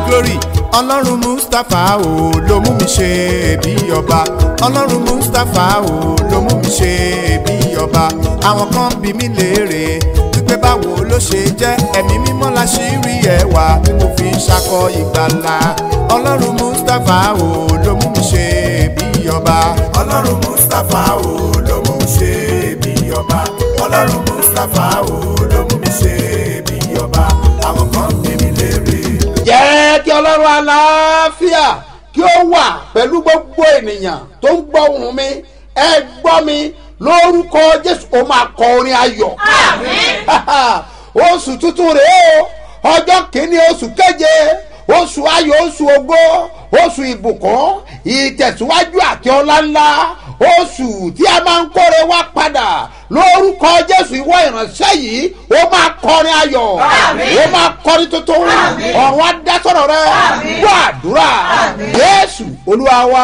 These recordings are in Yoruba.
glory ọlọ́run mustapha o ló mú mi ṣe bí ọba ọlọ́run mustapha o ló mú mi ṣe bí ọba àwọn kan bí mi léèrè wípé báwo ló ṣe jẹ́ ẹ̀mí mímọ́ la ṣì rí ẹwà tí mo fi ń ṣakọ ìgbàlà ọlọ́run mustapha o ló mú mi ṣe bí ọba ọlọ́run mustapha o ló mú mi ṣe bí ọba ọlọ́run mustapha o ló mú mi ṣe bí ọba àwọn kan bí mi léèrè. jẹ́ kí ọlọ́run aláfíà kí ó wà pẹ̀lú gbogbo ènìyàn tó ń gbọ́ ohùn mi ẹ gbọ́ mi lórúkọ jésù ó máa kọ orin ayọ̀. oṣù tuntun rèé o ọjọ́ kìíní oṣù keje oṣù ayọ̀ oṣù ògo oṣù ìbùkún ìtẹ̀síwájú àti ọlá ńlá oṣù tí a máa ń kóre wá padà lórúkọ jésù ìwọ ìránṣẹ́ yìí ó máa kọrin ayọ̀ ó máa kọrin tuntun ọ̀run á dá sọ̀rọ̀ rẹ gbọ́ àdúrà jésù olúwa wa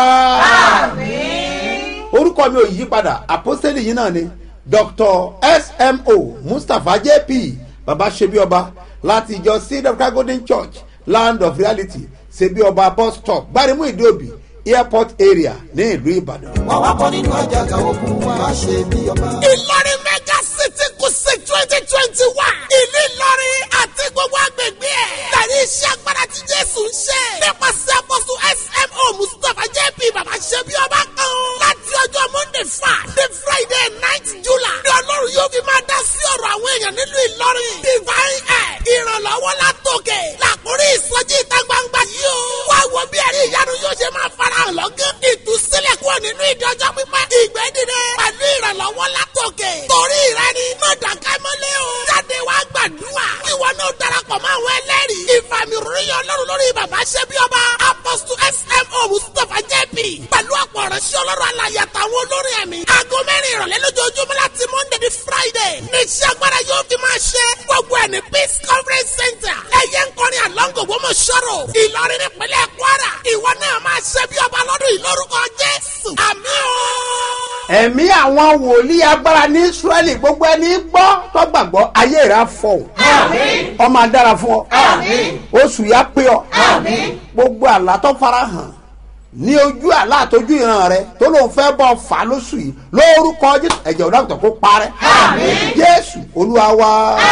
orúkọ mi ò yí padà àpọ́sítélì yìí náà ni dr smo mustapha jp baba ṣebí ọba láti ìjọ seed of christ golden church land of reality ṣebí ọba bus stop gbarimu ìdíòbí airport area ní ìlú ìbàdàn. wà wá bọ́ nínú àjàgà ogun wa ṣe bí ọba. ìlọrin mega city kùsì twenty twenty one ìlú ìlọrin àti gbogbo agbègbè ẹ̀ tẹ̀lé iṣẹ́ agbára tí jésù ń ṣe nípasẹ̀ àkóso smo mustapha jp baba ṣebí ọba kan láti ọjọ́ monday five the friday night july ní ọlọ́run yóò fi máa dá sí ọ̀rọ̀ àwọn èèyàn nílùú ìlọrin divine air ìrànlọ́wọ́ látòkè làkúrí ìsọjí ìta gbangba yìí o wá wo bí ẹ̀rí ìyanu yóò ṣe máa farahàn lọ́gán ìtúsílẹ̀ kúrò nínú ìdọ́jọ́ pípẹ́ ìgbẹ́ dìde pẹ̀lú ìrànlọ́wọ́ látòkè torí rẹ ni mọ̀dàkẹ́ mọ́lẹ́ o jáde wá gbàdúrà ìwọ náà darapọ̀ mọ́ àwọn ẹlẹ́rìí ìfàmì ròyìn ọlọ́run lórí bàbá ṣẹ́bí ọba apọ́sù smo mustapha jp pẹ̀lú ọ̀pọ̀ ọ̀rẹ́sí ọlọ́run alàyè àtàwọn olórin ẹ̀mí aago mẹ́rin ìrọ̀lẹ́ lójoojúmọ́ láti monday di friday ní iṣẹ́ agbára yóò fi máa ṣe gbogbo ẹ̀ ní peace conference center ẹ̀yẹ ń kọrin àlọ́ngò wọ́n mọ̀ ṣọ́rọ̀ ìlọrin nípínlẹ̀ kwara ìwọ náà máa ṣe bí ọba lọ́dún yìí lórúkọ jésù àmì o. ẹ̀mí àwọn wòlíì agbára ní israẹli gbogbo ẹni gbọ́ tó gbàgbọ́ ayé rẹ̀ á fọ̀hún ọmọ adára fún ọ oṣù yá pé ọ gbogbo àlá tó fara hàn ní ojú àlá àtọjú ìran rẹ tó lóun fẹ́ bọ́ fà á lóṣù yìí lórúkọ jésù ẹ̀jẹ̀ ọ̀dọ́ àgùntàn kó parẹ́ jésù olúwa wa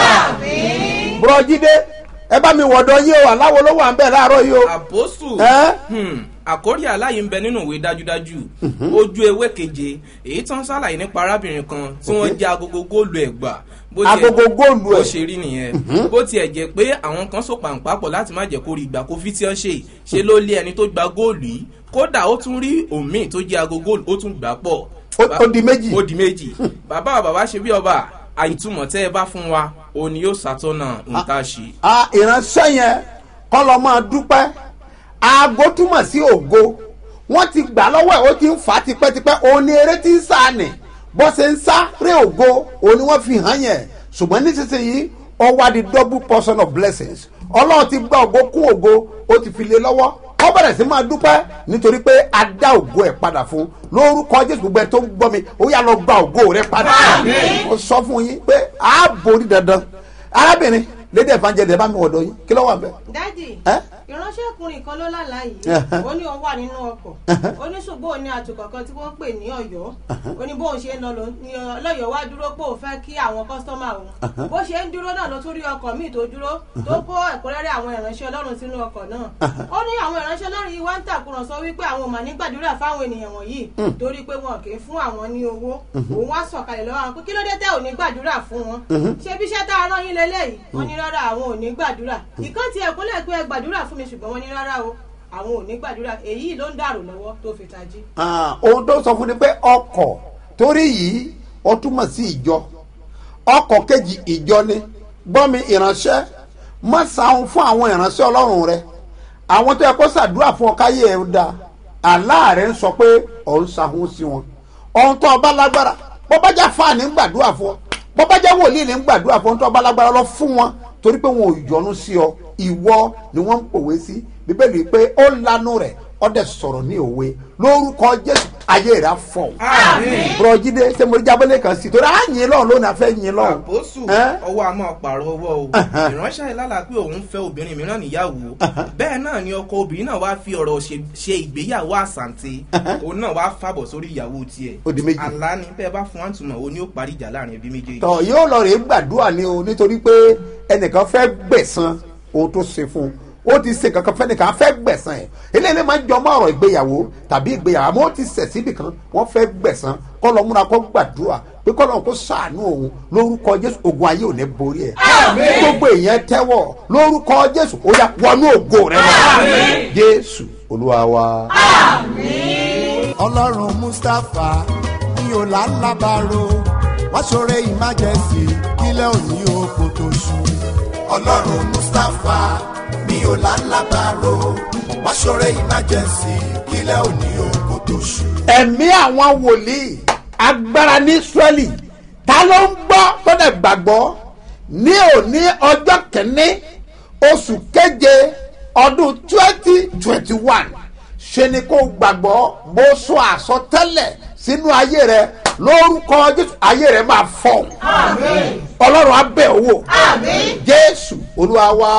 bùrọ̀jídé ẹ bá mi wọ̀dọ̀ yín o aláwo ló wà ń bẹ̀ láàárọ̀ yìí o. àpòsù ẹ́ hmm, àkórí àláyé ń bẹ nínú ìwé dájúdájú ojú ewé keje èyí tán ṣàlàyé nípa arábìnrin kan tí wọ́n jẹ́ agogo góòlù ẹ̀gbà bó tiẹ̀- agogo góòlù bó ẹ̀ ṣe rí nìyẹn bó tiẹ̀ jẹ́ pé àwọn kan so pàǹpápọ̀ láti má jẹ́ kó rí ìgbà kó fi tí wọ́n ṣe ṣe ló lé ẹni tó gba góòlù yìí kódà ó tún rí òmíì tó jẹ́ agogo góòlù ó tún gbà pọ̀ Ó- ó di méjì. ó di méjì bàbá wa bàbá ṣe bí ọba àìtumọ̀ tẹ́ ẹ bá fún wa òun ni yóò ṣàtọ́nà ohun tá a ṣe. a ìránṣẹ́ yẹn kọ́ lọ máa dúpẹ́ aago túmọ̀ sí ògo wọ́n ti gbà lọ́wọ́ ẹ̀ ó ti ń fà á tipẹ́tipẹ́ òun ni eré ti ń sá nì bó ṣe ń sá ré ògo òun ni wọ́n fi hàn yẹn ṣùgbọ́n nísinsìnyí ó wá di double portion of blessings ọlọ́run ti gba ògo kún ògo ó ti fi lé lọ́wọ́ ó bẹ̀rẹ̀ sí máa dúpẹ́ nítorí pé a dá ògo ẹ̀ padà fún lórúkọ jésù gbogbo ẹ̀ tó ń gbọ́ mi ó yà lọ gba ògo rẹ̀ padà ó sọ fún yín pé a borí dandan arábìnrin lédè evangelist ẹ bá mi wọ̀dọ̀ yín kí ló wà bẹ́ẹ̀. dádì Ẹ́? ìránṣẹ́kùnrin kan ló lálàá yìí Ẹ̀hẹ́. ó ní òun wà nínú ọkọ̀ ó ní ṣùgbọ́n òun ní àtùkọ̀ kan tí wọ́n pè ní ọ̀yọ́ ó ní bóun ṣe ń lọ ló- ní ọlọ́yọ̀ wá dúró pé òun fẹ́ kí àwọn kọ́sítọ́mà òun bó ṣe ń dúró náà ló tún rí ọkọ̀ míì tó dúró tó kó ẹ̀kúnrẹ́rẹ́ àwọn ìránṣẹ́ ọlọ́run sínú ọkọ̀ náà ó ní àwọn ìránṣẹ́ ọlọ́run yìí wá ń tàkùrọ̀sọ wípé àwọn ò mà ní gbàdúrà fáwọn ènìyàn wọ̀nyí torí pé wọn kì í fún àwọn ní owó òun wá sọ̀kalẹ̀ lọ́wọ́ àwọn pé kí ló dé tẹ́ ò ní gbàdúrà fún wọn ṣé bí iṣẹ́ tá a rán yín lélẹ́yìí wọ́n ní rárá àwọn ò ní gbàdúrà ìkan tiẹ̀ kúnlẹ̀ pé ẹ gbàdúrà fún mi ṣùgbọ́n wọ́n ní rárá o àwọn ò ní gbàdúrà èyí ló ń dàrú lọ́wọ́ tó fi tají. Ah, ohun tó sọ fún ni pé ọkọ̀ torí yìí ó túmọ̀ sí ìjọ ọkọ̀ kejì ìjọ ni gbọ́mi ìránṣẹ́ má sàún fún àwọn ìránṣẹ́ ọlọ́run rẹ àwọn tó yẹ kó ṣàdúrà fún ọ káyé ẹ da aláàrẹ ń sọ pé ọ̀ ń sàún sí wọn ohun tó ọba lágbára bọ́bájá fáàní ń gbàdúrà fún ọ bọ́bájá wòlíì ní ń gbàdúrà fún ohun tó ọba lágbára lọ fún wọn torí pé wọn ò yọnu sí ọ ìwọ ni wọ́n ń pòwe sí bíbélì pé ó lanu rẹ̀ ọ dẹ̀ sọ̀rọ̀ ní òwe lórúkọ jésù ayé rẹ̀ á fọ̀ Àmín. bùrọ̀jídé ṣé mo jábọ́lé kan sí torí à ń yin lọ́run lónìí a fẹ́ yin lọ́run. àpòsù Ẹ́? ọwọ́ a máa pààrọ̀ ọwọ́ o Ẹ̀hẹ́n. ìránṣẹ́ ìlàlà pé òun fẹ́ obìnrin mìíràn níyàwó bẹ́ẹ̀ náà ni ọkọ obìnrin náà wá fi ọ̀rọ̀ ṣe- ṣe ìgbéyàwó àsàǹtẹ̀ òun náà wá fàbọ̀ sórí ìyàwó tiẹ̀ Ó di méjì. àlá ni bẹ́ẹ̀ bá fún àtúmọ̀ òun ni ó parí ìjà láàrin ẹbí méjèèjì. tọ yóò lọ rèé gbàdúrà ni o nítorí pé ẹnìkan fẹ́ gbẹ̀san ohun tó ṣe fún un ó ti ṣe kankan fẹ́nìkan fẹ́ gbẹ̀san ẹ̀ eléyìí máa ń jọ mọ́ ọ̀rọ̀ ìgbéyàwó tàbí ìgbéyàwó àmọ́ ó ti ṣẹ̀ síbì kan wọ́n fẹ́ gbẹ̀san kọ́ lọ múra kó gbàdúrà pé kọ́ lọ́n kó sàánú òun lórúkọ jésù ogun ayé ò ní borí ẹ̀ gbogbo èèyàn tẹ́wọ̀ lórúkọ jésù ó yà wọnú ògo rẹ̀ lọ jésù olúwa wa. ọlọ́run mustapha ní ọ̀làlábàárò wá ṣoore emergency kílẹ̀ òní oko tó ṣú. ọlọ́run mustapha ní ọ̀làlábàárò wá ṣoore emergency kílẹ̀ òní oko tó ṣú. ẹ̀mí àwọn wòlíì agbára ní israẹli ta ló ń gbọ́ tó dẹ̀ gbàgbọ́ ní òní ọjọ́ kẹ́ni oṣù keje ọdún twenty twenty one ṣe ni kó gbàgbọ́ bó sọ àsọtẹ́lẹ̀ sínú ayé rẹ lórúkọ jésù ayé rẹ máa fọ ọlọ́run abẹ́ owó jésù olúwa wa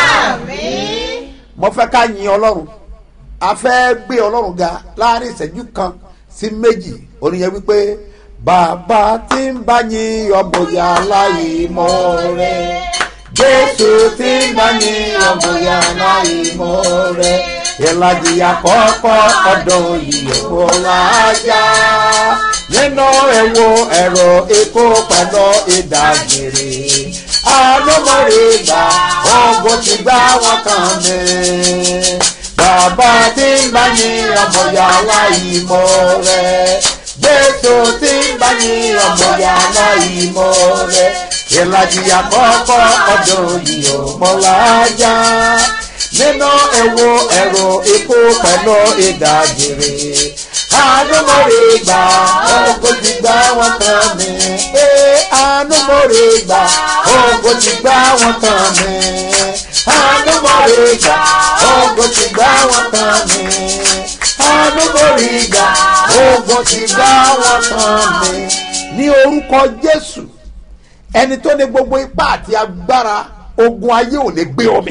mo fẹ́ ká yin ọlọ́run a fẹ́ gbé ọlọ́run ga láàrin ìṣẹ́jú kan sí méjì oníyẹn wípé bàbá tí ń bá yin ọmọ ìyá láyé mọ́ rẹ jésù tí ń bá yin ọmọ ìyá láyé mọ́ rẹ ìlàjì àkọ́kọ́ ọdún yìí kò lájà nínú ẹ̀wọ̀ ẹ̀rọ epo pẹ̀lú ìdágbére àlọ́mọ̀rẹ́ gbà ọgbọ́n ti gbá wọn kàn mí bàbá tí ń bá ní ọmọ yàrá ìmọ̀ rẹ̀ jésù tí ń bá ní ọmọ yàrá ìmọ̀ rẹ̀ ìlàjì àkọ́kọ́ ọdún yìí ò mọ́ lájà nínú ẹ̀wọ̀ ẹ̀rọ ikú pẹ̀lú ìdágbére ànúmọ̀rẹ́ gbà ọgbọ́n ti gbá wọn kàn mí ànúmọ̀rẹ́ gbà ọgbọ́n ti gbá wọn kàn mí ànúmọ̀rẹ́ gbà ọgbọ́n ti gbá wọn kàn mí ànúmọ̀rẹ́ gbà ọgbọ́n ti gbá wọn kàn mí. ní orúkọ jésù ẹni tó ní gbogbo ipá àti agbára ogun ayé ò ní gbé omi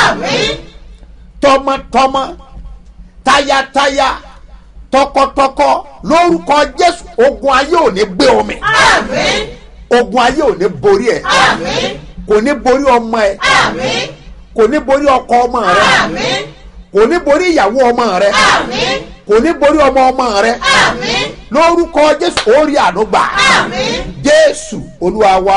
tọmọtọmọ tayataya tọkọtọkọ lórúkọ jésù ogun ayé ò ní gbé omi ogun ayé ò ní borí ẹ kò ní borí ọmọ ẹ kò ní borí ọkọ ọmọ rẹ kò ní borí ìyàwó ọmọ rẹ kò ní borí ọmọ ọmọ rẹ lórúkọ jésù orí ànúgbà jésù olúwa wa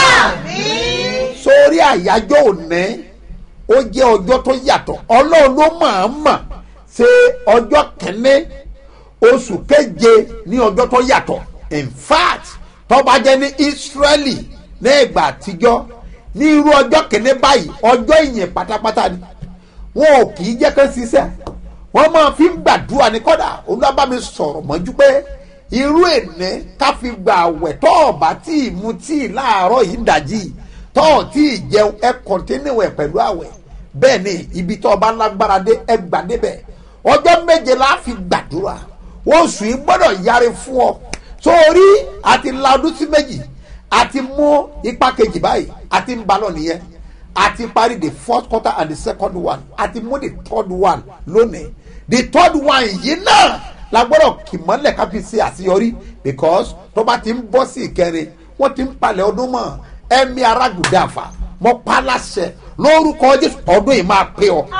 sórí àyájọ́ òní ó jẹ́ ọjọ́ tó yàtọ̀ ọlọ́run ló máa ń mọ̀ ṣe ọjọ́ kẹ́ni oṣù keje ní ọjọ́ tó yàtọ̀ in fact tọ́ba jẹ́ ní israeli ní ìgbà àtijọ́ ní irú ọjọ́ kẹ́ni báyìí ọjọ́ ìyìn pátápátá ni wọn ò kì í jẹ́ kán ṣiṣẹ́ wọ́n máa fi ń gbàdúrà ní kọ́dà olúwàbámi sọ̀rọ̀ mọ́jú pé irú èné ká fi gbà àwẹ̀ tọ́ ọ̀bá tí ì mu tí ì láàárọ̀ yìí ń dàjí tọ́ ọ̀ tí ì jẹun ẹ kọ̀ntínú ẹ̀ pẹ̀lú àwẹ̀ bẹ́ẹ̀ ni ibi tọ́ ọba lágbára dé ẹ gbà débẹ̀ ọjọ́ méje la fi gbàdúrà oṣù yìí gbọ́dọ̀ yára fún ọ sórí àti la ọdún sí méjì àti mú ipa kejì báyìí àti ń balọ̀ nìyẹn àti parí the first quarter and the second one àti mú the third one lónìí the third one yìí náà la gbọ́dọ̀ kì mọ́lẹ̀ ká fi ṣe àṣeyọrí because tó bá ti ń bọ́ sí ìkẹrin wọ́n ti ń palẹ̀ ọdún mọ́ ẹ̀mí arágùdàfà mọ́ paláṣẹ lórúkọ jésù ọdún yìí máa pé ọ.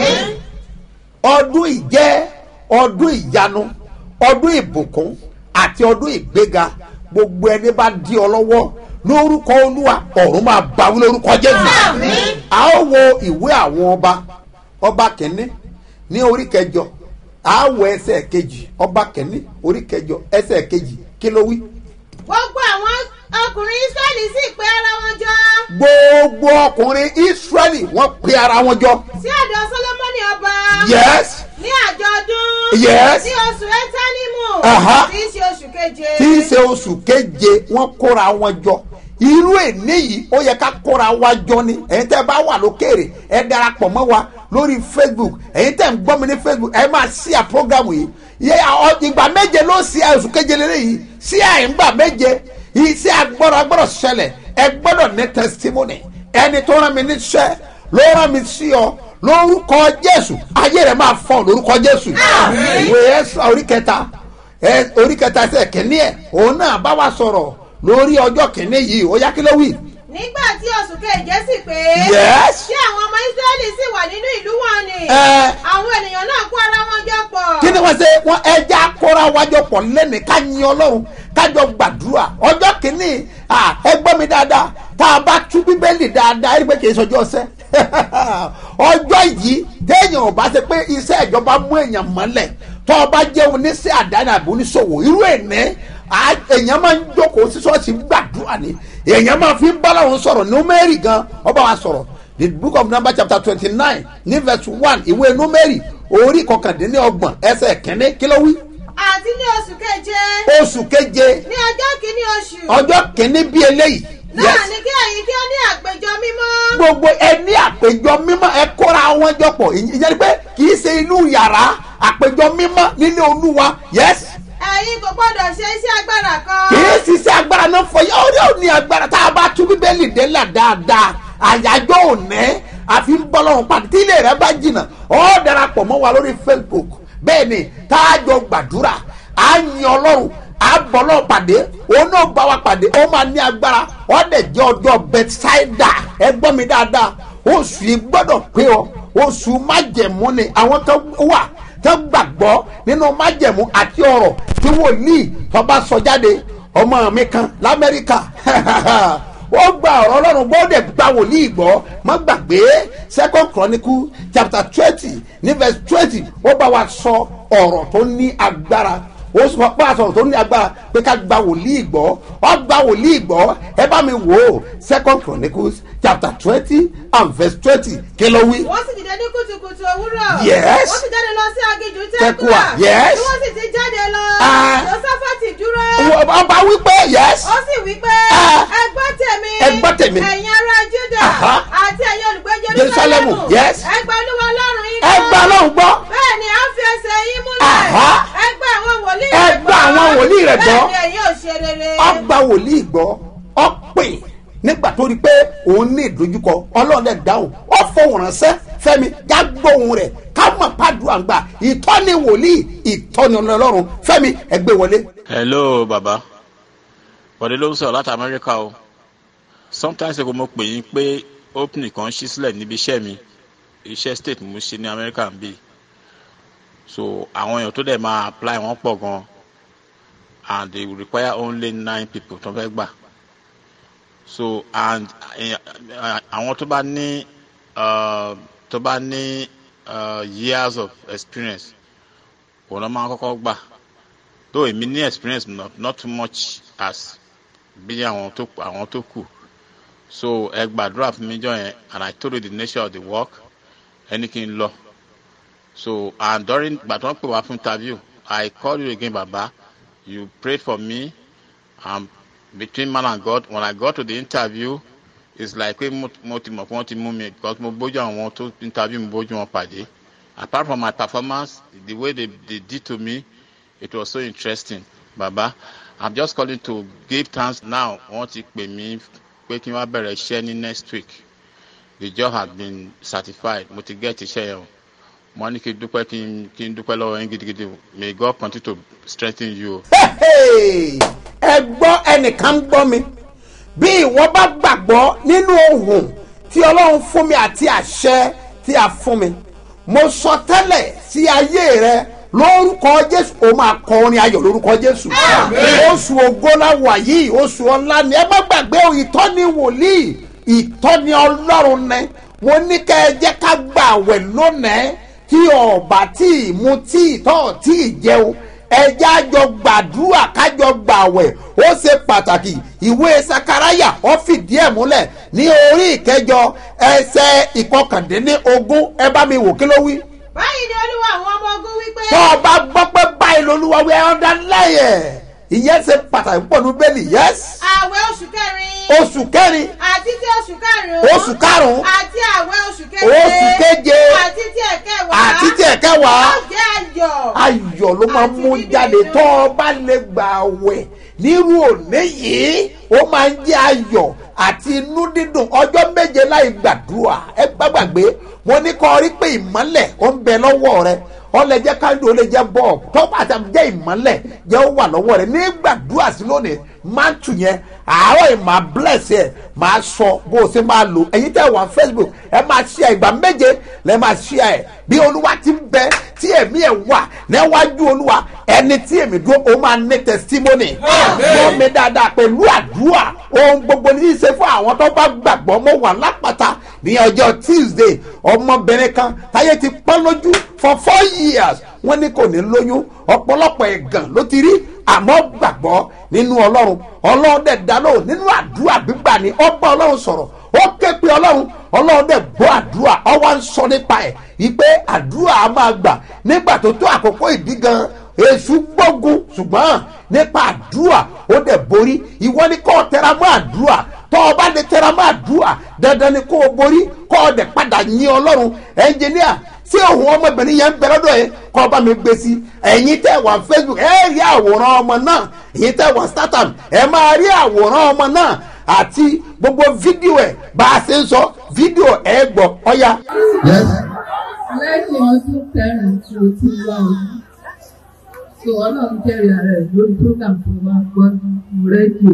ọdún yìí jẹ́ ọdún ìyanu ọdún ìbùkún àti ọdún ìgbéga gbogbo ẹni bá di ọ lọ́wọ́ lórúkọ olúwa ọ̀run máa báwí lórúkọ jésù. a ó wo ìwé àwọn ọba ọba kẹ́ni ní orí kẹjọ a ó wo ẹsẹ̀ kejì ọba kẹ́ni orí kẹjọ ẹsẹ̀ kejì kí ló wí. gbogbo àwọn ọkùnrin israẹli sì pé ara wọn jọ gbogbo ọkùnrin israẹli wọ́n pe ara wọn jọ. sí ọ̀dọ̀ solomoni ọba yes ní àjọ̀dún Yes. ní oṣù ẹtánímù Aha. tí í ṣe oṣù keje tí í ṣe oṣù keje wọ́n kóra wọn jọ irú èní yìí ó yẹ ká kóra wa jọ ni ẹ̀yin tẹ́ bá wà lókèrè ẹ darapọ̀ mọ́ wa lórí facebook ẹ̀yin tẹ̀ ń gbọ́ mi ní facebook ẹ máa ṣí à program yìí yẹ ọ- ìgbà méje ló ṣí à oṣù keje lélẹ̀ yìí ṣí à ìgbà méje iṣẹ́ agbọ́dọ̀ agbọ́dọ̀ ṣẹlẹ̀ ẹ gbọ́dọ̀ ní testimony ẹni tó rán mi níṣẹ́ ló rán mi sí ọ lórúkọ jésù ayé rẹ máa fọ lórúkọ jésù ìwé ẹsẹ orí kẹta ẹ orí kẹta ẹsẹ kìíní ẹ òun náà bá wa sọ̀rọ̀ lórí ọjọ́ kìíní yìí ó yá kí ló wí. nígbà tí oṣù keje sì pé Yes. tí àwọn ọmọ israẹli sì wà nínú ìlú wọn ni Ẹ. àwọn ènìyàn náà kó ara wọn jọ pọ̀. kí ni wọ́n ṣe wọ́n ẹja kóra wájọ pọ̀ lẹ́nu ká yin ọlọ́run kájọ gbàdúrà ọjọ́ kìíní à, ẹ gbọ́ mi dáadáa tá a bá tú bíbélì dáadáa ẹni pé kì í sọjọ́ ọ̀sẹ̀ ọjọ́ yìí téèyàn ò bá ṣe pé iṣẹ́ ìjọba mú èèyàn mọ́lẹ̀ tó o bá jẹ́ oníṣẹ́ àdáni àbí oníṣòwò irú ẹ̀ní èèyàn máa ń jókòó sí ṣọ́ọ̀ṣì gbàdúrà ni èèyàn máa fi ń bá láwọn sọ̀rọ̀ númẹ́rì gan ọba wa sọ̀rọ̀ the book of number chapter twenty nine ní verse one ìwé númẹ́rì orí kọkàndínlọ́gbọ̀n ẹsẹ̀ kẹ́ni kí ló wí. àti ní oṣù keje oṣù keje ní ọjọ́ kìíní oṣù ọjọ́ kẹ́ni bí eléyìí. náà Yes. ni kí ẹ̀yin kí ó ní àpéjọ mímọ́. gbogbo ẹni àpéjọ mímọ́ ẹ kóra wọn jọ pọ̀ ìyẹn ni pé kì í ṣe inú yàrá àpéjọ mímọ́ nílé olúwa yes ẹ̀yin kò gbọ́dọ̀ ṣe iṣẹ́ agbára kan. kì í ṣiṣẹ́ agbára náà fọ yá orí òní agbára tá a bá tú bíbélì délà dáadáa àyájọ́ òní àfi ń bọ́ lọ́rùn pàdé tí ilé rẹ bá jìnnà ọ́ darapọ̀ mọ́ wa lórí facebook bẹ́ẹ̀ ni tá a jọ gbàdúrà á yin ọlọ́run á bọ́ lọ́rùn pàdé òun náà bá wa pàdé ó máa ní agbára ọ́ dẹ̀ jẹ́ ọjọ́ bethsaida ẹ gbọ́ mi dáadáa oṣù yìí gbọ́dọ̀ pé ọ oṣù májẹ̀mú ni àwọn kan wà tó gbàgbọ́ nínú májẹ̀mú àti ọ̀rọ̀ tí wòlíì tó bá sọ jáde ọmọ mi kan lamẹ́ríkà ó gba ọ̀rọ̀ ọlọ́run gbọ́ ó dẹ̀ gba wòlíì gbọ́ má gbàgbé second chronicle chapter twenty ní verse twenty ó bá wa sọ ọ̀rọ̀ tó ní agbára ó sọ pé àsọ̀rọ̀ tó ní agbára pé ká gba wòlíì gbọ́ ó gba wòlíì gbọ́ ẹ bá mi wò ó second chronicles chapter twenty and verse twenty kí ló wí. wọ́n sì dìde ní kùtùkùtù òwúrọ̀. Yes. wọ́n sì jáde lọ sí aginjù Tẹ́kùà, tẹ́kùà. yes. bí wọ́n sì ti jáde lọ. Ah. josafati dúró. ọba wípé yes. ó sì wí pé Ah. ẹ gbọ́ tèmi. Ẹ gbọ́ tèmi. ẹ̀yin ará juda Aha. àti ẹ̀yin olùgbé Jerusalem, jerusalem. yes. ẹ gba olúwa ọlọ́run yín ẹ gbà lóhùn gbọ́. bẹ́ẹ̀ ni à ń fi ẹsẹ̀ yín múlẹ̀. Aha. ẹ gba àwọn wòlíì Ẹ rẹ̀ gba àwọn wòlíì rẹ̀ gbọ́. bẹ́ẹ̀ ni ẹ̀yin ò ṣe rere. ọgbà wòlíì gbọ́ ọ̀pìn nígbà tó rí pé òun ní ìdojúkọ ọlọ́run ẹ̀ dáhùn ó fohùn ránṣẹ́ fẹ́mi já gbóhùn rẹ̀ ká mọ̀ pàdùn àgbà ìtọ́ni wòlíì ìtọ́ni ọlọ́run fẹ́mi ẹgbẹ́ wọlé. hello baba bọ̀dé ló ń sọ̀rọ̀ láti amẹ́ríkà o sometimes ago mo pè yín pé opening kan ṣí sílẹ̀ níbi iṣẹ́ mi iṣẹ́ state mo ṣe ní amẹ́ríkà ń bì so àwọn èèyàn tó dẹ̀ máa apply wọ́n pọ̀ gan and they will require only nine people tó fẹ́ gbà so and eh, eh, àwọn tó bá ní uh, tó bá ní uh, years of experience òun ló máa kọ́kọ́ gbà though èmi ní experience not, not too much as bí àwọn tó àwọn tó kù so ẹ gbàdúrà fún mi jọ yẹn and i told you the nature of the work ẹni kí n lọ so and during gbàtọ́ pè wá fún interview i call you again baba you prayed for me and between man and god when i got to the interview it's like pé mo mo ti mọ̀ pé wọ́n ti mú mi because mo bójú àwọn tó interview mi bójú wọn pàdé apart from my performance the way they they did to me it was so interesting baba i'm just calling to give thanks now wọ́n ti pè mí pé kí n wá bẹ̀rẹ̀ iṣẹ́ ní next week the job has been certified mo ti get iṣẹ́ yẹn o mo ní kí n dúpẹ́ kí n kí n dúpẹ́ lọ́wọ́ yín gidigidi o. may god continue to strengthen you o. Hey, ẹ gbọ́ ẹnìkan ń gbọ́ mi bí ìwọ bá gbàgbọ́ nínú ohun tí ọlọ́run fún mi àti àṣẹ tí a fún mi mo sọ tẹ́lẹ̀ sí ayé rẹ lórúkọ jésù o máa kọ orin ayọ̀ lórúkọ jésù oṣù ògbónáwà yìí oṣù ọ̀la ni ẹ má gbàgbé o, ìtọ́ni wòlíì ìtọ́ni ọlọ́run ni mo ní kẹ́ ẹ jẹ́ ká gbàwẹ̀ lónìí tí ọ̀bà tí ì mu tí ì tọ́ tí ì jẹun ẹjẹ́ àjọ gbàdúrà kájọ gbàwẹ̀ ó ṣe pàtàkì ìwé sakaraya ó fìdí ẹ̀ múlẹ̀ ní orí ìkẹjọ ẹsẹ̀ ìkọkàndínní ogún ẹ bá mi wò kí ló wí. báyìí ni olúwa àwọn ọmọ ogun wí pé. tó o bá gbọ́ pé báyìí lolúwa wí ẹ̀ ọ́dà lẹ́yẹ̀ ìyẹn ṣe pàtàkì pọ̀ ní bẹ́ẹ̀lì yẹ́sì. ààwẹ̀ oṣù oṣù kẹrin oṣù kẹrin àti tí oṣù karùn-ún oṣù karùn-ún àti àwẹ̀ oṣù keje oṣù keje àti tí ẹ̀kẹwàá àti tí ẹ̀kẹwàá ó jẹ́ ayọ̀ ayọ̀ ló máa Àti mú dídùn jáde inú. tó o bá lè gbà wẹ̀ nírú òní yìí ó máa ń jẹ́ ayọ̀ àti inú dídùn ọjọ́ méje láì gbàdúrà ẹ gbàgbàgbé mo ní kọ́ rí pé ìmọ́lẹ̀ ó ń bẹ lọ́wọ́ rẹ ó lè jẹ́ káńdù ó lè jẹ́ bọ́ọ̀bù tó bá ti jẹ́ ìmọ́lẹ̀ jẹ́ ó wà lọ́wọ́ rẹ ní gbàdúrà sí lónìí máa ń tù yẹn àárọ̀ yìí máa bless ẹ̀ máa sọ bó o ṣe máa lò ẹ̀yin tẹ́ wà facebook ẹ máa share ìgbà méje lẹ́ máa share ẹ̀ bí olúwa ti ń bẹ tí ẹ̀mí ẹ̀ wà níwájú olúwa ẹni tí èmi dúró ó máa ní testimony gbọ́ mi dáadáa pẹ̀lú àdúrà ohun gbogbo ní í ṣe fún àwọn tó bá gbàgbọ́ mọ́ wà lápáta ní ọjọ́ tuesday ọmọbìnrin kan táyé ti pọ́n lójú for four years wọ́n ní kò ní lóyún ọ̀pọ̀lọpọ̀ ẹ̀gàn ló ti rí àmọ́ gbàgbọ́ nínú ọlọ́run ọlọ́run dẹ̀ dá lóhùn nínú àdúrà gbígbà ní ọgbà ọlọ́run sọ̀rọ̀ ó ké pe ọlọ́run ọlọ́run dẹ̀ gbọ́ àdúrà ọwọ́ ń sọ nípa ẹ̀ wípé àdúrà á máa gbà nígbà tó tó àkókò ìdí gan èṣù gbógun ṣùgbọ́n nípa àdúrà ó dẹ̀ borí ìwọ ni kò tẹra mọ́ àdúrà tọ́ ọ bá lè tẹra mọ́ àdúrà dandan ni kò borí kọ́ ọ dẹ̀ padà yin ọlọ́run ẹnjìníà tí òun ọmọbìnrin yẹn ń bẹ lọ́dọ̀ yẹn kọ́ bá mi gbé sí ẹ̀yin tẹ́ wà facebook ẹ rí àwòrán ọmọ náà ẹ̀yin tẹ́ wà startup ẹ máa rí àwòrán ọmọ náà àti gbogbo fídíò ẹ̀ bá a ṣe ń sọ fídíò ẹ̀ gbọ́ ọ̀ya. Yes. lẹ́yìn ọdún kẹrin tí o ti wá ojú so ọlọ́run jẹ́rìí ara ẹ̀ lórí program tó wá gbọ́ mo rẹ́díò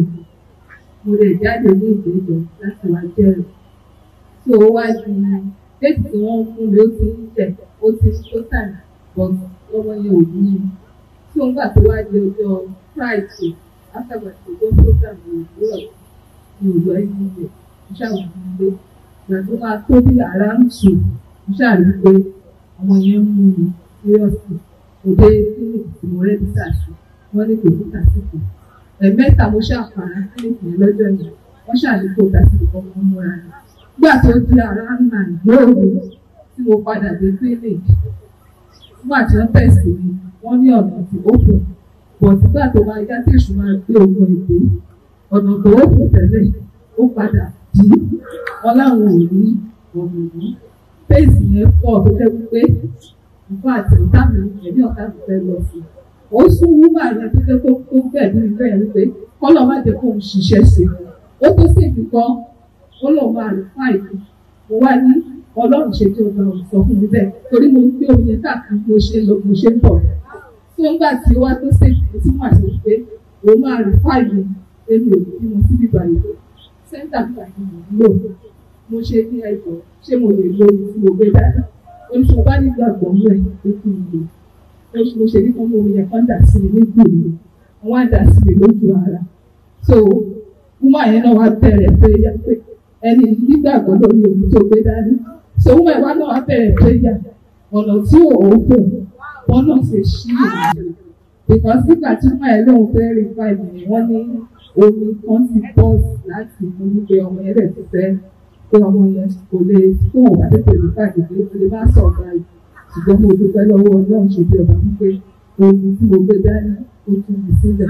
mo lè jáde ní ìdíje láti wá jẹ́rìí so ó wá di déètì tí wọ́n fún mi ó ti ń tẹ̀ ó ti ó tàn but lọ́wọ́ yẹn ò ní mi so nígbà tó wá di ọjọ́ friday after my to go program ní ìwúrọ̀ ní òjò ẹ̀yìn ìgbẹ́ mo ṣàwọn ilé ìgbà tó máa tó bí ara ń tù mo ṣàrí pé ọmọ yẹn ń mú mi seriously òde clinic tí mo rẹ́ bísà sí wọ́n ní kò sí tàsíkò ẹ̀mẹ́ta mo ṣàpàrà clinic yẹn lọ́jọ́ yẹn wọ́n ṣàrí kó tàsíkò kọ́kọ́ múra rẹ̀ nígbà tó di ara nà lóòrù tí mo padà dé clinic nígbà tí wọ́n tẹ̀sí mi wọ́n ní ọ̀nà tí ó kù bọ̀ nígbà tó máa yá tí èṣù máa gbé ogun èdè ọ̀nà tó ó kù tẹ́lẹ̀ ó padà dí wọn láwọn ò rí ọ̀nà yìí fèsì yẹn pọ̀ tó jẹ́ wípé nǹkan àti ọ̀tá mi ẹ̀mí ọ̀tá mi fẹ́ lọ sí i. ó sún wúmà yẹn tó jẹ́ tó tó bẹ̀ ní ìfẹ́ yẹn wípé kọ́lọ̀ má jẹ́ kó ń ṣiṣẹ́ sí i. ó tó sì fi kan ó lọ máa rí fáìlì mo wá ní ọlọ́run ṣe tí o bá sọ fún mi bẹ́ẹ̀ torí mo ń gbé omi yẹn káàkiri mo ṣe lọ mo ṣe ń bọ̀. tó ń gbà tí ó wá tó sì fi tí wọ́n àṣẹ wípé òun máa rí fáìlì èmi ò bí mo síbi báyìí sẹ́ńtà bíbá yìí mo ń lò mo ṣe ní ẹ̀jọ̀ ṣé mo lè lo ohun tí mo gbé dáadáa oṣù bá nígbàgbọ́ mú ẹ̀ pé kí n lò oṣù mo ṣe ní kán mú omi yẹn kán dà sí mi ní gbòòrò wọn á dà sí mi lójú ara so woman yẹn náà wá bẹ̀rẹ̀ prayer pé ẹni nígbàgbọ́ lórí ohun tó gbé dání so woman yẹn wá náà wá bẹ̀rẹ̀ prayer ọ̀nà tí òun kò wọn náà ṣe ṣí ìrìn because nígbà tí woman yẹn lóun fẹ́ rí báyìí ni wọ́n ní omi kan ti bọ́ọ̀sì láti mú wípé ọmọ yẹn dẹ̀ ti fẹ́ pé ọmọ yẹn kò lè fún òun àdéhùn ìlú káàkiri pé lè má sọ ọ̀gá yìí ṣùgbọ́n mo dúpẹ́ lọ́wọ́ ọlọ́run ṣe bí ọba wípé omi tí mo gbé dání ó tún mi sílẹ̀.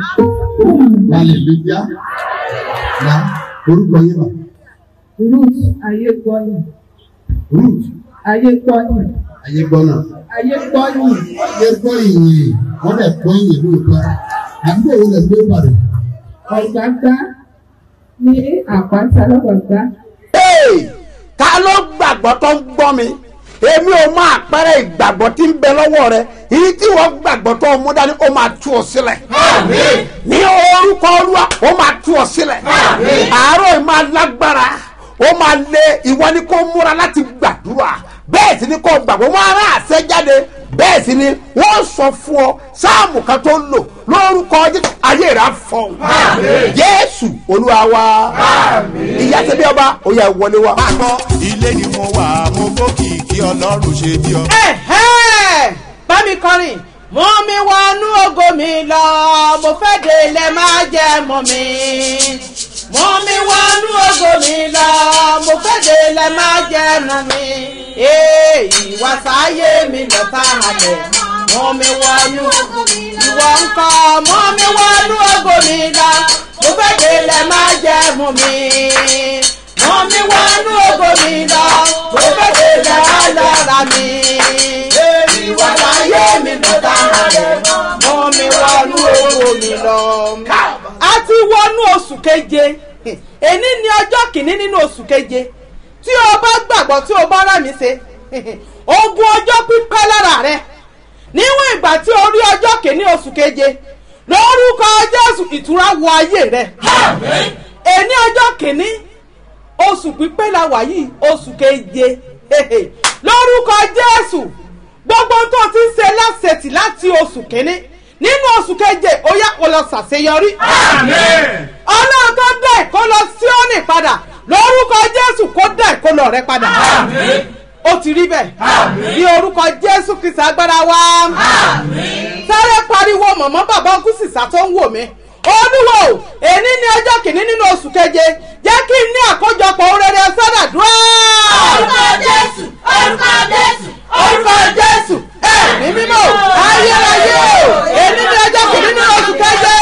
Hallelujah. Na orúkọ yín mà. root ayé gbọ́yìn Ruth ayé gbọ́yìn Ayégbọ́nà. ayé gbọ́yìn Ayé gbọ́ ìyìn. Wọ́n dẹ̀ gbọ́ ìyìn lóòótọ́. Àdúgbò wo lè gbé Ìbàdàn? ọ̀gbágbá ní àpáta lọ́gbàgbá Hey! ta ló gbàgbọ́ tó ń gbọ́ mi èmi ò máa pẹ́rẹ́ ìgbàgbọ́ tí ń bẹ lọ́wọ́ rẹ èyí tí wọ́n gbàgbọ́ tó mú dání ó máa tú ọ sílẹ̀ ní orúkọ olúwa ó máa tú ọ sílẹ̀ àárọ̀ yìí máa lágbára ó máa lé ìwọ ni kó múra láti gbàdúrà bẹ́ẹ̀ sì ni kó gbàgbọ́ wọn ará àṣẹ jáde bẹ́ẹ̀ sì ni wọ́n sọ fún ọ sáàmù kan tó lò lórúkọ Jésù ayé rẹ̀ á fọ̀hún Jésù olúwa wa ìyá tẹ́bí ọba ó yá wọlé wa. máa gbọ́ ilé ni mo wà mo gbókìkí ọlọ́run ṣe bí ọ. Ẹ̀hẹ́! bá mi kọrin mú mi wọnú ògo mi lọ mo fẹ́ délé máa jẹ mọ́ mi mú mi wọnú ògo mi lọ mo fẹ́ délé máa jẹ mọ́ mi èyí wá sáyé mi lọ sáhalẹ̀ mú mi wọnú ìwọ ńkọ́ mú mi wọnú ògo mi lọ mo fẹ́ délẹ̀ má jẹ́ mú mi mú mi wọnú ògo mi lọ mo fẹ́ délẹ̀ ọlọ́ra mi ìwọ láyé mi ló dára rẹ̀ mú mi wọnú ògo mi lọ. a ti wọnú oṣù keje èní ni ọjọ́ kìíní nínú oṣù keje tí o bá gbàgbọ́ tí o bá rà mí ṣe ogun ọjọ́ pípẹ́ lára rẹ níwọ̀n ìgbà tí o rí ọjọ́ kìíní oṣù keje lórúkọ jésù ìtura wọ ayé rẹ èní ọjọ́ kìíní oṣù pípẹ́ la wà yìí oṣù keje lórúkọ jésù gbogbo tó ti ń ṣe láṣetì láti oṣù kìíní nínú oṣù keje ó yá kó lọ ṣàṣeyọrí ọlọ́run tó dá ìkó lọ sí òní padà lórúkọ jésù kó dá ìkólọ rẹ padà ó ti rí bẹ́ẹ̀ ní orúkọ jésù kìsà agbára wa sáré pariwo mọ̀mọ́ bàbá kùsìsà tó ń wò mí olúwo èní ní ọjọ́ kìíní nínú oṣù keje jẹ́ kí n ní àkójọpọ̀ orere sọ́dàdúrà. orúkọ jésù orúkọ jésù orúkọ jésù ẹ̀mí mímọ́ ayérayé o èní ní ọjọ́ kìíní nínú oṣù keje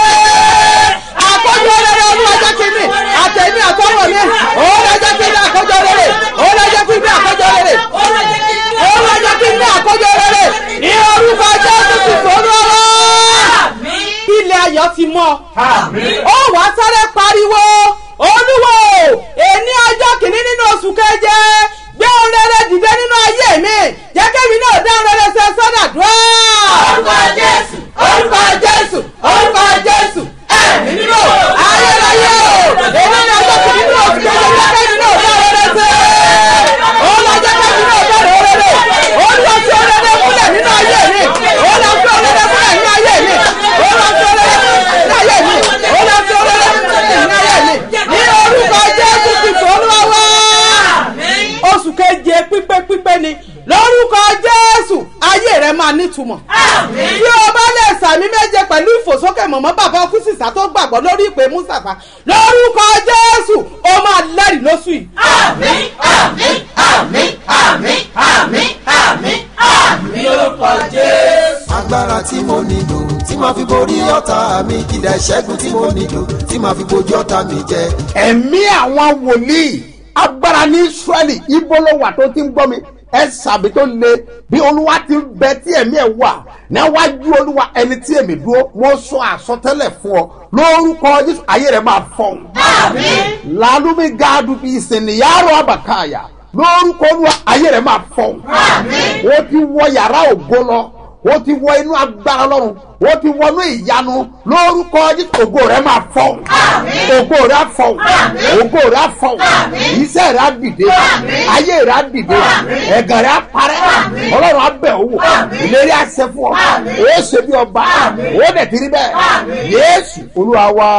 àkójọ orere olúwa jẹ́ kí n ní àtẹ̀mí àtọwọ́ mi òun lọ́jọ́ kí n ní àkójọ orere òun lọ́jọ́ kí n ní àkójọ orere òun lọ́jọ́ kí n ní àkójọ orere ní orúkọ jésù ti sọ́nù ọ̀rọ̀ ilẹ̀ ayọ̀ ti mọ́ ó wá sáré pariwo olúwo èní ọjọ́ kìíní nínú oṣù keje gbé ohun rere dìde nínú ayé mi jẹ́ kébì náà dá ohun rere ṣe sọ́dàdúrà. orúkọ jésù orúkọ jésù orúkọ jésù ẹ̀mí nínú ayérayé o èní ní ọjọ́ kìíní nínú oṣù keje jẹ́ kébì náà dá ohun rere ṣe. ó lọ jẹ́ kébì náà dá ohun rere ó lọ sí ohun rere múlẹ̀ nínú ayé mi ó lọ sí ohun rere múlẹ̀ nínú ayé mi ó lọ sí ohun rere múlẹ̀ nínú ayé mi ó lọ sí ohun rere múlẹ̀ nínú ayé mi ní orúkọ jésù kristu olúwa wá oṣù keje pípé pípé ni lórúkọ jésù ayé rẹ máa nítumọ̀ tí o bá lè sàmì méje pẹ̀lú ìfòsókè mọ̀mọ́ bàbá ọkú sísá tó gbàgbọ́ lórí ìpè mùsàfà lórúkọ jésù o máa lẹ́rìí lóṣù yìí. àmín àmín àmín àmín àmín àmín àmín lórúkọ jésù. agbára tí mo nílò tí màá fi borí ọ̀tá mi kìdá ìṣẹ́gun tí mo nílò tí màá fi bojú ọ̀tá mi jẹ. ẹ̀mí àwọn wòlíì agbára ní israẹli ibo ló wà tó ti ń gbọ́ mi ẹ sàbí tó le bí olúwa ti ń bẹ tí ẹ̀mí ẹ̀ wà níwájú olúwa ẹni tí èmi dúró mo sọ àsọtẹ́lẹ̀ fún ọ lórúkọ jésù ayé rẹ máa fọhùn. lálùmí gáàdù bí ìsìnìyàrá àbàkáyà lórúkọ olúwa ayé rẹ máa fọhùn. ó ti wọ yàrá ògo lọ ó ti wọ inú agbára lọ́run ó ti wọnú ìyanu lórúkọ jésù ògo rẹ máa fọhùn ògo rẹ á fọhùn ògo rẹ á fọhùn iṣẹ́ rẹ á dìde ayé rẹ á dìde ẹ̀gàn rẹ á parẹ́ ọlọ́run á bẹ̀ owó ìlérí àṣẹ fún ọ ó ṣe bí ọba ó dẹ̀ ti rí bẹ́ẹ̀ yéésù olúwa wá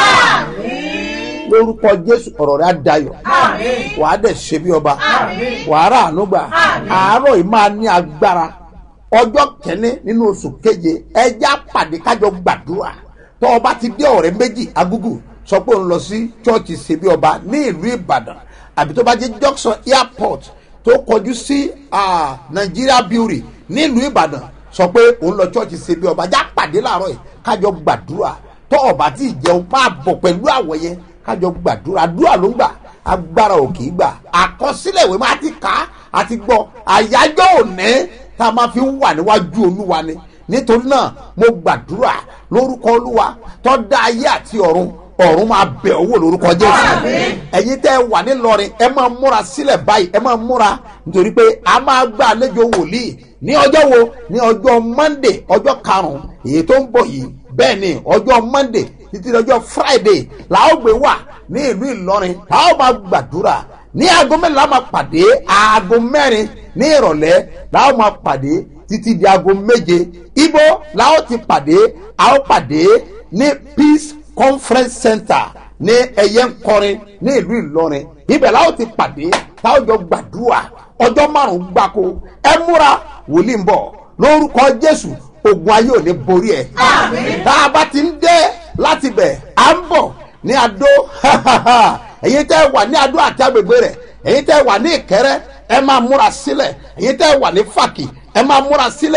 lórúkọ jésù ọ̀rọ̀ rẹ á dayọ̀ wàá dẹ̀ ṣe bí ọba wàá rà àánú gbà àárọ̀ yìí máa ní agbára ọjọ́ kẹ́ni nínú oṣù keje ẹjẹ́ àpàdé kájọ gbàdúrà tó o bá ti dé ọ̀rẹ́ méjì agúgù sọ pé òun lọ sí chọ́ọ̀chì ṣebí ọba ní ìlú ìbàdàn àbí tó bá jẹ́ junction airport tó kọjú sí nigeria brewery ní ìlú ìbàdàn sọ pé òun lọ chọ́ọ̀chì ṣebí ọba já pàdé láàárọ̀ yìí kájọ gbàdúrà tó o bá ti jẹun máa bọ̀ pẹ̀lú àwọ̀ yẹn kájọ gbàdúrà àdúrà ló ń gbà agbára ò kì í gbà àkọsílẹ̀ ìwé máa ti kà á àti gbọ́ àyájọ́ òní tá a máa fi ń wà níwájú olúwa ni nítorí náà mo gbàdúrà lórúkọ olúwa tó dá ayé àti ọ̀run ọ̀run máa bẹ̀ owó lórúkọ jésù ẹ̀yin tẹ́ ẹ wà nílọrin ẹ máa múra sílẹ̀ báyìí ẹ máa múra nítorí pé a máa gba àlejò wòlíì ní ọjọ́ wo ní ọjọ́ monday ọjọ́ karùn-ún èyí tó ń bọ̀ yìí bẹ́ẹ̀ ni ọjọ́ monday títí ọjọ́ friday làwọn gbé wà ní ìlú ìlọrin làwọn máa gbàdúrà ní aago mẹ́rin la máa pàdé aago mẹ́rin ní ìrọ̀lẹ́ làwọn máa pàdé títí di aago méje ibo làwọn ti pàdé àwọn pàdé ní peace conference center ní ẹ̀yẹ ńkọrin ní ìlú ìlọrin ibẹ̀ làwọn ti pàdé táwọn jọ gbàdúrà ọjọ́ márùn-ún gbáko ẹ múra wòlíì ń bọ̀ lórúkọ jésù ogun ayé ò ní borí ẹ tá a bá ti ń dé láti bẹ̀ à ń bọ̀ ní adó ẹ̀yin tẹ́ wà ní adó àti agbègbè rẹ̀ ẹ̀yin tẹ́ wà ní ìkẹrẹ́ ẹ máa múra sílẹ̀ ẹ̀yin tẹ́ wà ní fàkì ẹ máa múra sílẹ̀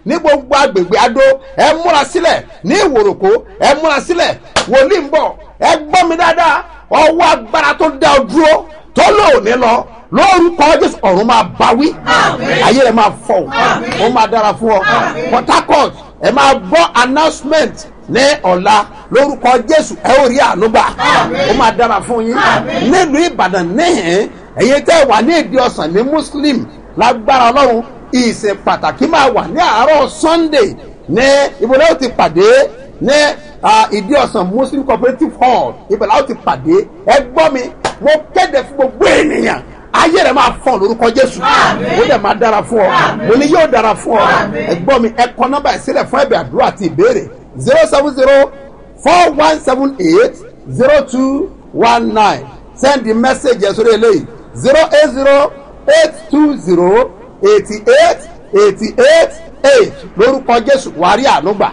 ní gbogbo agbègbè adó ẹ múra sílẹ̀ ní ìwòròkó ẹ múra sílẹ̀ wòlíì ń bọ̀ ẹ gbọ́ mi dáadáa ọwọ́ agbára tó dá ọ dúró tó lóòní lọ lórúkọ jésù ọ̀run máa bá wí ayé rẹ̀ máa fọ̀ ó máa dára fún ọ port harcourt ẹ máa gbọ́ announcement ní ọ̀la lórúkọ jésù ẹ ó rí ànúgbà ó máa dára fún yín nílùú ìbàdàn níhìn ẹ̀yin tẹ́ wà ní ìdí ọ̀sán ní muslim lágbára ọlọ́run ìsìn pàtàkì máa wà ní àárọ̀ sunday ní ibùdó ti pàdé ní ìdí ọ̀sán muslim cooperative hall ibẹ̀ la ó ti pàdé ẹ gbọ́ mi mo kéde fún gbogbo ènìyàn ayé rẹ máa fọ lórúkọ jésù ó dẹ̀ máa dára fún ọ mo ní yóò dára fún ọ ẹ gbọ́ mi ẹ kọ nọ́mbà ìsílẹ̀ fún ẹ̀bẹ̀ àdúrà àti ìbéèrè zero seven zero four one seven eight zero two one nine send the message ẹ̀ sórí eléyìí zero eight zero eight two zero eighty eight eighty eight eight lórúkọ jésù wàrí ànúgbà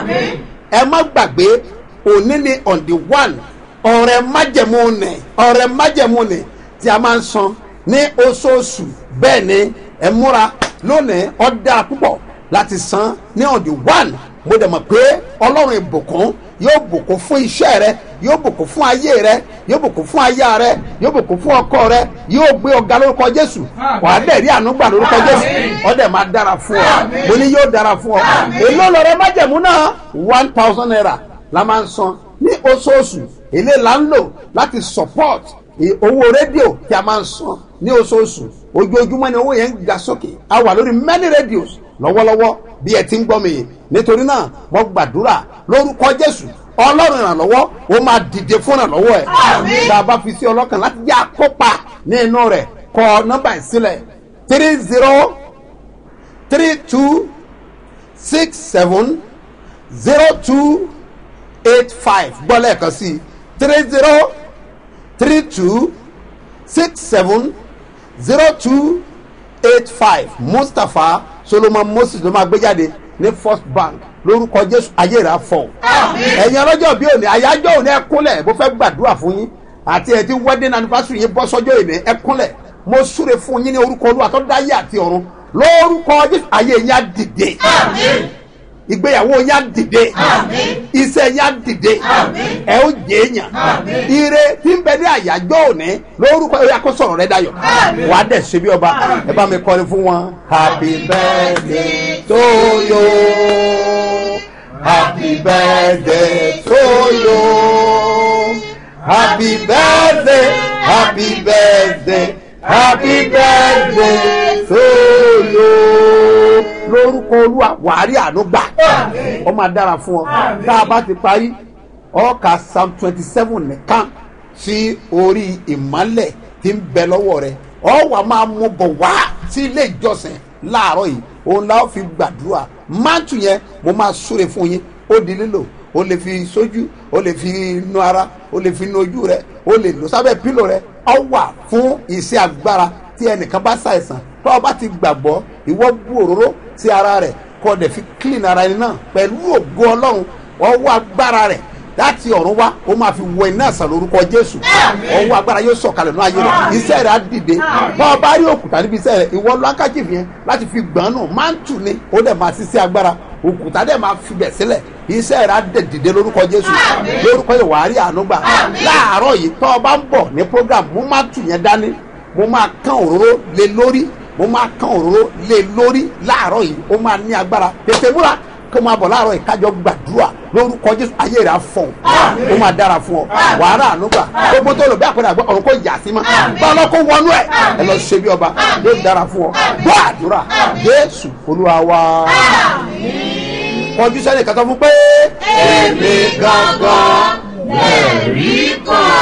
ẹ má gbàgbé òní ni on the one ọ̀rẹ́ májẹ̀mú nì ọ̀rẹ́ májẹ̀mú nì tí a máa ń san ní oṣooṣù bẹ́ẹ̀ ni ẹ múra lónìí ọ̀dà púpọ̀ láti san ní on the one mo dẹ̀ mọ̀ pé ọlọ́run ìbùkún yóò bùkún fún iṣẹ́ rẹ yóò bùkún fún ayé rẹ yóò bùkún fún aya rẹ yóò bùkún fún ọkọ rẹ yóò gbé ọgá lórúkọ jésù wàá dẹ̀ rí ànúgbà lórúkọ jésù ọdẹ máa dára fún ọ mo ní yóò dára fún ọ èló lọrẹ májẹ̀mú náà one thousand naira la máa ń san ní oṣooṣù èlé là ń lò láti support owó rédíò tí a máa ń san ní oṣooṣù ojoojúmọ́ ni owó yẹn ń ga sókè a wà lórí many radios lọ́wọ́lọ́wọ́ bí ẹ ti ń gbọ́ mi yìí nítorí náà mo gbàdúrà lórúkọ jésù ọlọ́run ìrànlọ́wọ́ ó máa dìde fún ìrànlọ́wọ́ ẹ̀ tá a bá fi sí ọlọ́kàn láti yá kópa ní inú rẹ̀ kọ nọ́mbà ìsílẹ̀ three zero three two six seven zero two eight five gbọ́ lẹ́ẹ̀kan sí i three zero three two six seven zero two eight five mustapha solomon moses ló máa gbé jáde ní first bank lórúkọ jésù ayé rà fọ. ẹ̀yin ọlọ́jọ́ bí òní àyájọ́ òní ẹ kúnlẹ̀ bó fẹ́ gbàdúrà fún yín àti ẹ̀ ti wedding anniversary yín bọ́ sọ́jọ́ ìní ẹ kúnlẹ̀ mo súre fún yín ní orúkọ olúwa tó dáyé àti ọ̀run lórúkọ jésù ayé yín á dìde ìgbéyàwó yín á dìde iṣẹ́ yín á dìde ẹ ó jẹ́ èèyàn ire tí ń bẹ ní àyájọ́ òní lórúkọ ẹ̀yà kó sọ̀rọ̀ rẹ dayọ̀ wà á dẹ̀ ṣe bí ọba ẹ bá mi kọrin fún wọn. happy birthday to you happy birthday to you happy birthday happy birthday happy birthday to you lórúkọ olúwa wàárí àánú gbà ọ máa dára fún ọ tá a bá ti parí ọkà psalm twenty seven nìkan sí orí ìmọ̀lẹ̀ tí ń bẹ lọ́wọ́ rẹ ọ wà máa mú bọ̀ wá sí ilé ìjọsìn láàárọ̀ yìí òun la ó fi gbàdúrà máàtù yẹn mo máa súre fún yín ó di lílò o lè fi sójú o lè fi nu ara o lè fi nu ojú rẹ o lè lò sábẹ́ pílò rẹ ọ wà fún iṣẹ́ agbára tí ẹnìkan bá ṣàìsàn tó o bá ti gbàgbọ́ ìwọ bú òróró sí ara rẹ̀ kó o dẹ̀ fi clean ara ẹni náà pẹ̀lú ògo ọlọ́run ọwọ́ agbára rẹ̀ láti ọ̀run wá ó máa fi wọ iná àṣà lórúkọ jésù ọwọ́ agbára yóò sọ̀kalẹ̀ ní ayé rẹ̀ iṣẹ́ rẹ̀ á dìde bá ọ bá rí òkúta níbi iṣẹ́ rẹ̀ ìwọ lọ́kàjì yẹn láti fi gbọ́n nù máa ń tù ní ó dẹ̀ máa ṣiṣẹ́ agbára òkúta dẹ̀ máa fi bẹ̀ sílẹ̀ iṣẹ́ rẹ̀ á dẹ̀ dìde lórúkọ jésù lórúkọ yìí wàá rí àánú gbà láàárọ̀ yìí tọ́ ọ bá ń bọ̀ ní program mo máa tù yẹn dání mo máa kán òróró lé lórí mo máa kán òróró lé lórí láàárọ̀ yìí ó máa ní agbára tètè múra kó máa bọ̀ láàárọ̀ ìkájọ gbàdúrà lórúkọ jésù ayé rẹ̀ á fọ̀ ó máa dára fún ọ wàhálà ànúgbà gbogbo tó lò bí àpẹẹrẹ àgbẹ̀ ọ̀run kò yà sí ma bá ọlọ́ kó wọnú ẹ̀ ẹ lọ ṣe bí ọba yóò dára fún ọ gbọ́ àdúrà jésù olúwa wa kọjú sẹ́ni kàtọ́ fún pé èmi gangan lẹ́rìí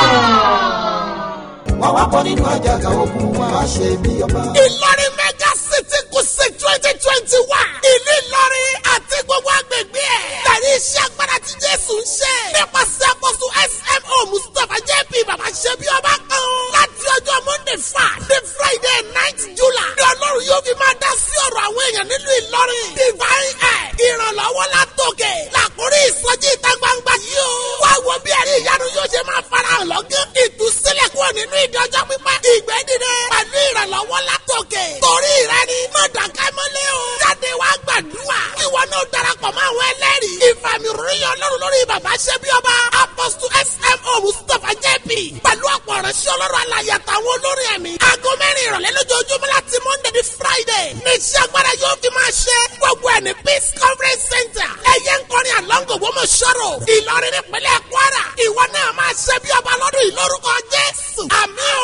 kan wà wá bọ́ nínú àjàgà ogun wa wá ṣe bí ọba. ìlọrin mega city kùsì twenty twenty one ìlú ìlọrin àti gbogbo agbègbè ẹ̀. tẹ̀lé iṣẹ́ agbára tí jésù ń ṣe. nípasẹ̀ àkóso smo mustapha jp bàbá ṣe bí ọba kan. láti ọjọ́ monday fa ní friday night july. ní ọlọ́run yóò fi máa dá sí ọ̀rọ̀ àwọn èèyàn nílùú ìlọrin. divine air ìrànlọ́wọ́ látòkè. làkúrí ìsọjí ìta gbangba yìí o. wá wo bí ẹ̀rí ìyanu yóò ṣe máa farahàn lọ́gán. ìtúsílẹ̀ kúrò nínú ìdọ́jọ́ pípẹ́. ìgbẹ́ dìde pẹ̀lú ìrànlọ́wọ́ látòkè. torí rẹ ni mọ̀dàkẹ́ mọ́lẹ́ o. jáde wá gbàdúrà. kí jp pẹ̀lú ọ̀pọ̀ ìránṣẹ́ ọlọ́run alàyè àtàwọn olórin ẹ̀mí. aago mẹ́rin ìrọ̀lẹ́ lójoojúmọ́ láti monday di friday. ní iṣẹ́ agbára yóò fi máa ṣe. gbogbo ẹ̀ ní peace conference center. ẹ̀yẹ ń kọrin àlọ́ngò gbọ́mọ̀ sọ̀rọ̀. ìlọrin nípínlẹ̀ kwara. ìwọ náà máa ṣe bí ọba lọ́dún ìlórúkọ jésù. àmì ò